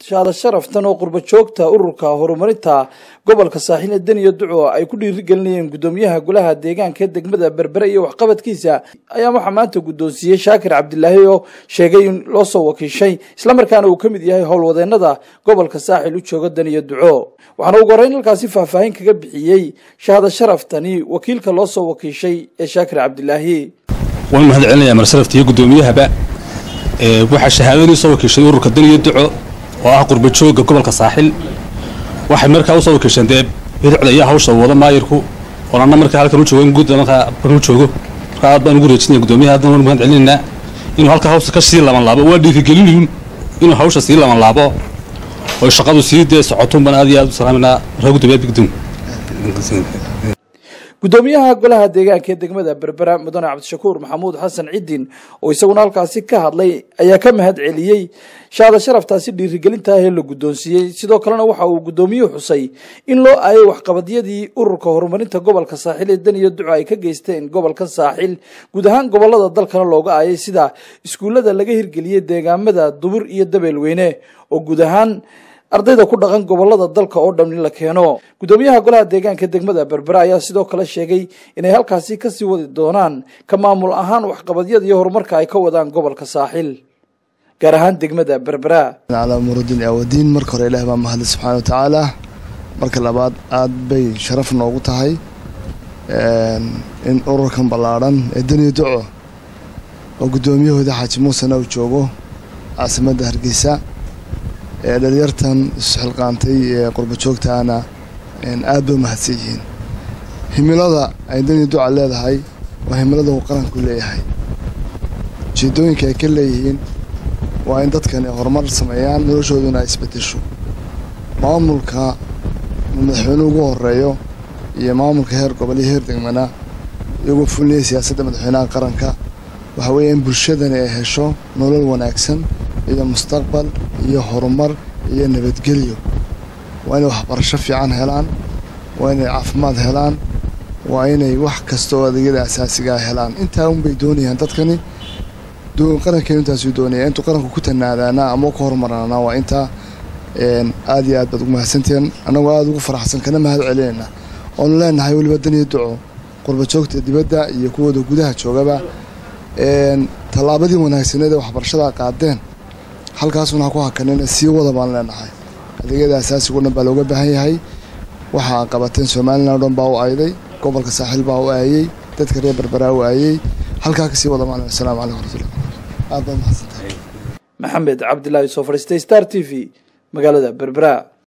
shaada sharaftan oo qurba joogta ururka horumarinta gobolka saaxiil ee deniya duco ay ku dhiirigelinayeen guddoomiyaha golaha deegaanka ee degmada berbere iyo waxqabadkiisa ayaa waxaa maanta guddoonsiiyey shaakir cabdilaahi oo sheegay in loo soo wakiishay islamarkaana uu ka mid yahay howlwadeenada gobolka saaxil u jooga deniya duco waxaana ugu horreyn halkaasi faahfaahin kaga bixiyey shahaada sharaftani wakiilka loo soo wakiishay ee shaakir cabdilaahi waan mahad celinayaa marsarafta iyo guddoomiyahaba waxaa shahaadadii soo wakiishay ururka deniya duco oo ah qurba joogga gobolka saaxil waxay markaa usoo wakiisheen dee bidicda iyo hawsha wada maayirku oo anna markaa halkan u joogo in guudda markaa markan u joogo markaa aad baan ugu reejinaya guddoomiyaha haddan waan mahad celinaynaa inuu halka hawsta ka sii laban laabo waa dhiirigelinayun inuu hawsha sii laban laabo oo shaqadu sii dee socotun baan aad iyo aad u salaaminaa markaa guddoomiyaha bigdun guddoomiyaha golaha deegaanka ee degmada berbera mudane cabdishakuur maxamuud xasan ciddin oo isaguna halkaasi ka hadlay ayaa ka mahad celiyey shaada sharaftaasi dhiirigelintaah ee la guddoonsiiyey sidoo kalena waxa uu guddoomiyuhu xusay in loo aayay waxqabadyadii ururka horumarinta gobolka saaxil ee deniya duco ay ka geysteen gobolka saaxil guud ahaan gobolada dalkana looga aayay sida iskuullada laga hirgeliyey deegaamada dubur iyo dabeelweyne oo guud ahaan ardayda ku dhaqan gobolada dalka oo dhan in la keeno guddoomiyaha golaha deegaanka degmada berbera ayaa sidoo kale sheegay inay halkaasi kasii wadi doonaan ka maamul ahaan waxqabadyada iyo horumarka ay ka wadaan gobolka saaxil gaar ahaan degmada berbera calaa muruddin awadiin marka hore ilaah baa mahadle subxaana wa tacaala marka labaad aada bay sharaf noogu tahay in ururkan ballaadhan ee deniya duco oo guddoomiyahooda xaaji muusena uu joogo caasimadda hargeysa ee dhalinyartan isxilqaantay ee qurba joogtaana aad bay u mahadsan yihiin himilada ay deniya duca leedahay waa himilada uu qaranku leeyahay ujeedooyinka ay ka leeyihiin waa in dadkani horumar sameeyaan noloshooduna ay isbedesho maamulka madaxweynuhu ugu horeeyo iyo maamulka heer gobol iyo heer degmana iyagoo fulinaya siyaasadda madaxweynaha qaranka waxa weeye in bulshadani ay hesho nolol wanaagsan iyo mustaqbal iyo horumar iyo nabadgelyo waa inay waxbarasho fiican helaan waa inay caafimaad helaan waa inay wax kasta oo adeegyada asaasigaa helaan intaa unbay doonayaan dadkani qarankeenu intaasuu doonaya intuu qaranku ku tanaadaana ama ku horumarnaana waa intaa aad iyo aad baad ugu mahadsantihiin annagoo aada ugu faraxsan kana mahad celinayna oonu leenahay weliba daniya duco qurba joogta dibadda iyo kuwooda gudaha joogaba tallaabadii wanaagsaneed ee waxbarashada qaadeen halkaasuna ha ku hakanina sii wada baan leenahay adeegyada asaasiga o dhan baa looga baahan yahay waxaa qabateen somalilan o dhan baa u ayday gobolka saaxiil baa u aayey dadka reer berberaa u aayey halkaa kasii wada baan asalamu calaykum waraxmatullah aad baa mahadsantahay maxamed cabdilaahi soo fadhiistay star t v magaalada berbera